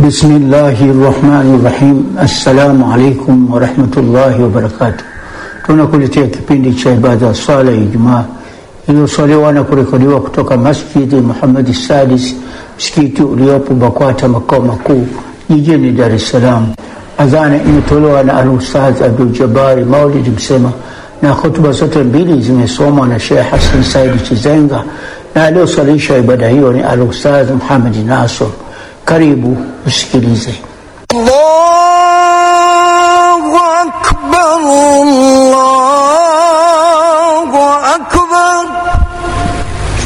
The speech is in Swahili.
Bismillahi rahmani rahim. Assalamu alaikum warahmatullahi wabarakatuh. Tunakuletea kipindi cha ibada ya swala ya Ijumaa iliyoswaliwa na kurekodiwa kutoka Masjidi Muhammad Sadis, msikiti uliopo Bakwata, makao makuu jijini Dar es Salaam. Adhana imetolewa na Al-Ustadh Abdul Jabari Maulid Msema, na hotuba zote mbili zimesomwa na Sheikh Hassan Saidi Chizenga, na aliyoswalisha ibada hiyo ni Al-Ustadh Muhammad Nasr. Karibu usikilize.